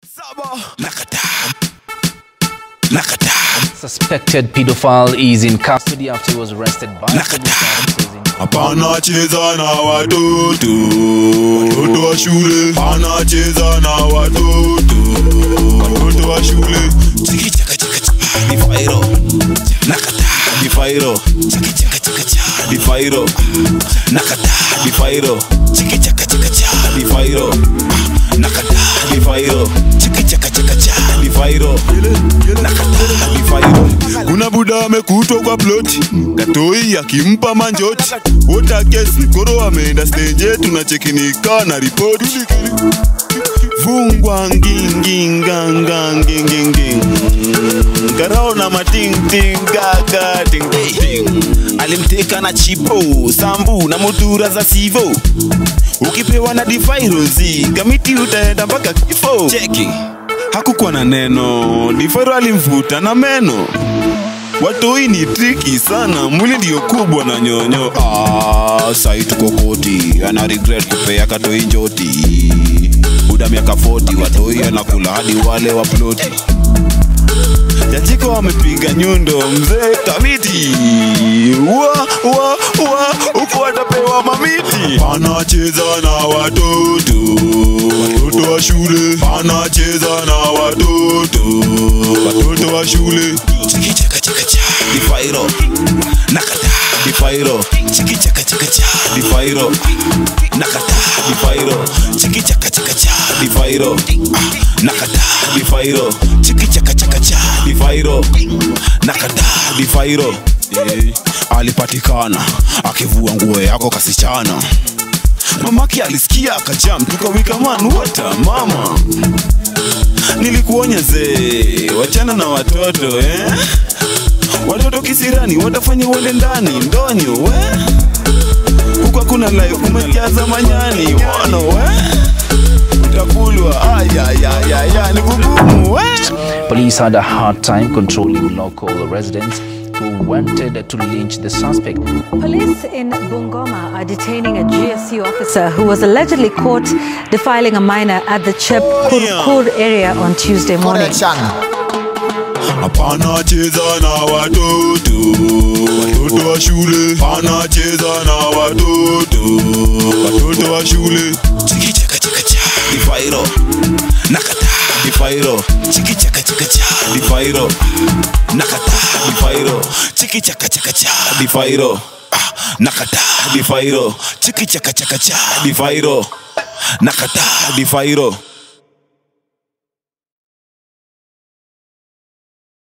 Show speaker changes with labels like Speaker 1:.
Speaker 1: Suspected pedophile is in custody after he was arrested by police officers in
Speaker 2: Hapana cheza na watoto, watoto wa shule. Hapana cheza na watoto, watoto wa shule. Chiki chaka chaka chaka, ni fairo. Nakata, ni fairo. Chiki chaka chaka chaka, ni fairo. Nakata, ni fairo. Chiki chaka chaka chaka, ni fairo. Nakata, ni fairo. Chiki chaka chaka chaka, ni fairo. Nakata, ni fairo. Kuna buda amekutwa kwa ploti, katoi akimpa manjoti. Wota kesi koro ameenda stage, tunachekinika na ripoti. Vungwa nginginga nginginging Karao na mating ting gaga ting ting Alimteka na chipo, sambu na mutura za sivo Ukipewa na difairozi, kamiti utaenda mpaka kifo Cheki, hakukuwa na neno, difairo alimvuta na meno Watoi ni triki sana, mwili ndio kubwa na nyonyo. Ah, sai tuko koti, ana regret kupea katoi njoti. Buda miaka 40, watoi anakula hadi wale wa ploti. Jajiko wamepiga nyundo, mzee kamiti. Wa wa wa, huko atapewa mamiti. Anacheza na watoto, watoto wa shule. Anacheza na watoto, watoto wa shule. Chiki chaka chaka cha, difairo. Nakata, difairo. Chiki chaka chaka cha, difairo. Nakata, difairo. Chiki chaka chaka cha, difairo. Ah, Nakata, difairo. Chiki chaka chaka cha, difairo. Nakata, difairo. Eh, alipatikana akivua nguo yako kasichana mamake alisikia akajam tukawika man wata mama nilikuonya zee wachana na watoto eh? watoto kisirani watafanya uende ndani ndonyo we huku hakuna life kumejaza manyani wono we utakulwa ayayayaya ni kugumu we
Speaker 1: Police had a hard time controlling local residents who wanted to lynch the suspect.
Speaker 3: Police in Bungoma are detaining a GSU officer who was allegedly caught defiling a minor at the Chep Kurkur area on Tuesday morning.
Speaker 4: Correction.
Speaker 2: Hapana cheza na watoto, watoto wa shule. Hapana cheza na watoto, watoto wa shule. Chiki chaka chaka cha, difairo. Nakata, difairo. Chiki chaka chaka cha, difairo. Nakata, difairo. Chiki chaka chaka cha, difairo. Ah, Nakata, difairo. Chiki chaka chaka cha, difairo. Nakata, difairo.